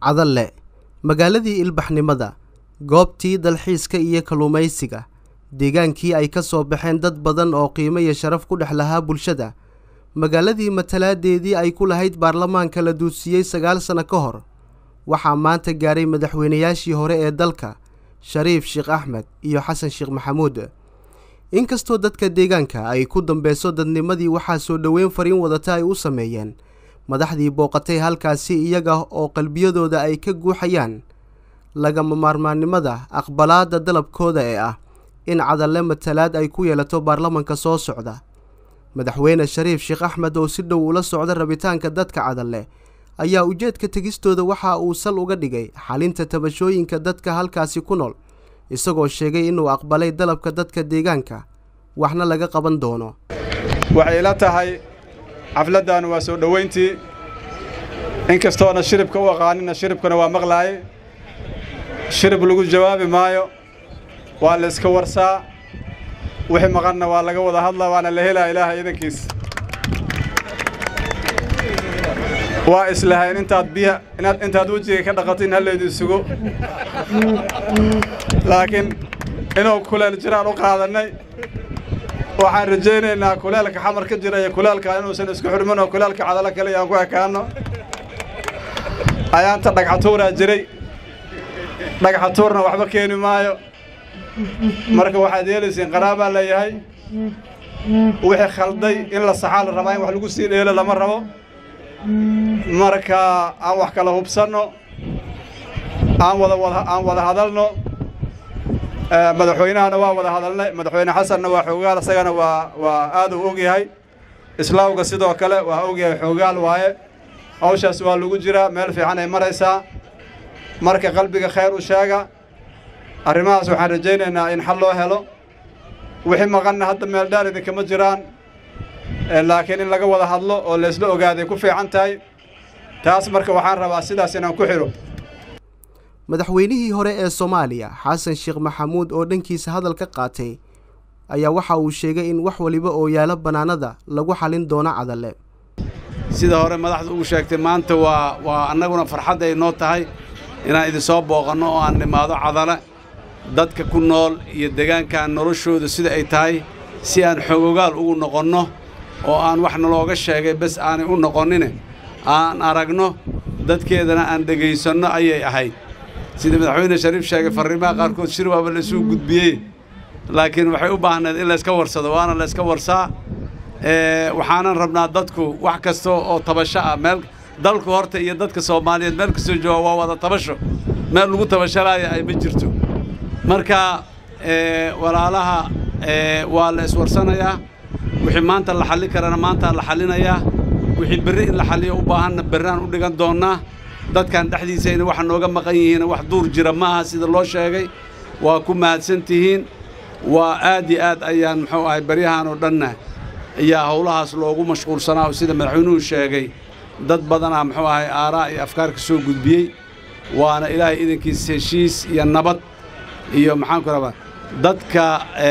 cadalle magaaladii ilbaxnimada goobtii dalxiiska iyo kalluumaysiga deegaankii ay ka soo baxeen dad badan oo qiimo iyo sharaf ku dhex lahaa bulshada magaaladii matalaadeedii ay ku lahayd baarlamaanka la duudsiyey sagaal sano ka hor waxaa maanta gaaray madaxweynayaashii hore ee dalka shariif sheekh axmed iyo xasan sheekh maxamuud inkastoo dadka deegaanka ay ku dambeyso dadnimadii waxaa soo dhoweyn fariin wadata ay u sameeyeen madaxdii booqatay halkaasi iyaga oo qalbiyadooda ay ka guuxayaan lagama maarmaannimada aqbalaadda dalabkooda ee ah in cadalle matalaad ay ku yeelato baarlamanka soo socda madaxweyne shariif sheekh axmed oo si dhow ula socda rabitaanka dadka cadalle ayaa ujeedka tegistooda waxa uu sal uga dhigay xalinta tabashooyinka dadka halkaasi ku nool isagoo sheegay inuu aqbalay dalabka dadka deegaanka waxna laga qaban doono waxay ila tahay xafladdan waa soo dhowayntii inkastoona shiribka u aqaanina shiribkana waa maqlaaye shirib lagu jawaabi maayo waa la iska warsaa wixii maqanna waa laga wada hadlaa waana la helaa ilaaha idankiis waa islahayn intaad biya inaad intaad wejiga ka dhaqato in hallaydu sugo laakiin inuu kuleel jiraan u qaadannay waxaan rajaynaynaa kuleelka xamar ka jira iyo kuleelka inuusan isku xurmin oo kuleelka cadalo kale aan ku ekaanno ayaanta dhagxatuuraa jiray dhagxatuurna waxba keeni maayo marka waxaad yeelaysiin qaraabaa leeyahay wixii khalday in la saxaa la rabaa in wax lagu sii dheelo lama rabo marka aan wax kala hubsanno aan wada wada aan wada hadalno madaxweynahana waa wada hadalnay madaxweyne xasanna waa xoogaal isagana waa waa aad uu og yahay islaawga sidoo kale waa og yahay xoogaal waaye hawshaas waa lagu jiraa meel fiican ay maraysaa marka qalbiga khayr u sheega arrimahaas waxaan rajaynaynaa in xal loo helo wixii maqanna hadda meel dhaar idinkama jiraan laakiin in laga wada hadlo oo laysla ogaaday ku fiican tahay taas marka waxaan rabaa sidaas inaan ku xidho madaxweynihii hore ee soomaaliya xasan sheekh maxamuud oo dhankiisa hadal ka qaatay ayaa waxa uu sheegay in wax waliba oo yaalo bannaanada lagu xalin doono cadalle sida hore madaxdu ugu sheegtay maanta waa waa annaguna farxadda ay noo tahay inaan idinsoo booqanno oo aan nimaado cadale dadka ku nool iyo deegaankaan noloshooda sida ay tahay si aan xogogaal ugu noqonno oo aan wax nalooga sheegay bes aanay u noqonnine aan aragno dadkeedana aan dhegaysanno ayay ahayd sida madaxweyne shariif sheegay farriimaha qaarkood shir waaba laisuu gudbiyey laakiin waxay u baahneed in layska warsado waana layska warsaa waxaanan rabnaa dadku wax kasta oo tabasho ah meel dalku horta iyo dadka soomaaliyeed meel kastoo jooga waa wada tabasho meel lagu tabashalaaya ay ma jirto marka walaalaha waa la iswarsanayaa wixii maanta la xallin karana maantaa la xallinayaa wixii berri in la xalliyo u baahanna berraan u dhigan doonnaa dadkan dhexdiisayna waxa nooga maqan yihiin wax duur jira ma aha sida loo sheegay waa ku mahadsan tihiin waa aad iyo aad ayaan muxuu ahay baryahan oo dhanna ayaa howlahaas loogu mashquulsanaa oo sida madaxweynuhu sheegay dad badanaa muxuu ahay aaraa iyo afkaar ka soo gudbiyey waana ilaahay idankiis heshiis iyo nabad iyo maxaanku rabaa dadka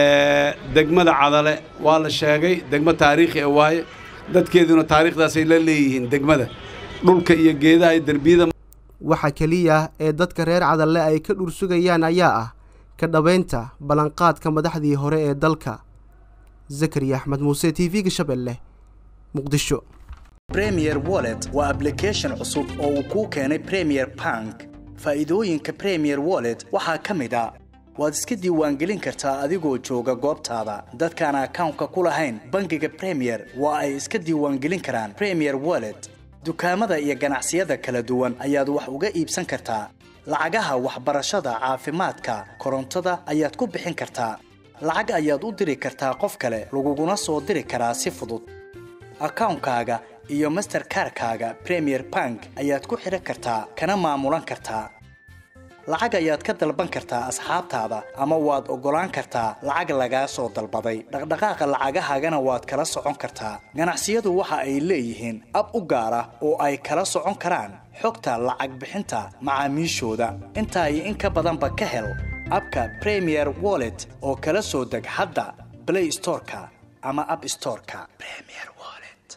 degmada cadale waa la sheegay degmo taariikhi a waaye dadkeeduna taariikhdaasay la leeyihiin degmada dhulka iyo geedaha iyo derbiyada waxa keliya ee dadka reer cadalle ay ka dhur sugayaan ayaa ah ka dhabaynta ballanqaadka madaxdii hore ee dalka zakariya axmed muuse t v-ga shabeelle muqdisho bremier wallet waa ablication cusub oo uu kuu keenay premier bank faa'iidooyinka premier wallet waxaa ka mid a waad iska diiwaangelin kartaa adigoo jooga goobtaada dadkaan akawnka ku lahayn bangiga premier waa ay iska diiwaangelin karaan premier wallet dukaamada iyo ganacsiyada kala duwan ayaad wax uga iibsan kartaa lacagaha waxbarashada caafimaadka korontada ayaad ku bixin kartaa lacag ayaad u diri kartaa qof kale laguguna soo diri karaa si fudud akawnkaaga iyo masterkarkaaga premier bank ayaad ku xidhan kartaa kana maamulan kartaa lacag ayaad ka dalban kartaa asxaabtaada ama waad oggolaan kartaa lacag lagaa soo dalbaday dhaqdhaqaaqa lacagahaagana waad kala socon kartaa ganacsiyadu waxa ay leeyihiin ab u gaar ah oo ay kala socon karaan xogta lacag bixinta macaamiishooda intaa iyo in ka badanba ka hel abka premier wallet oo kala soo deg hadda blay storeka ama ab storeka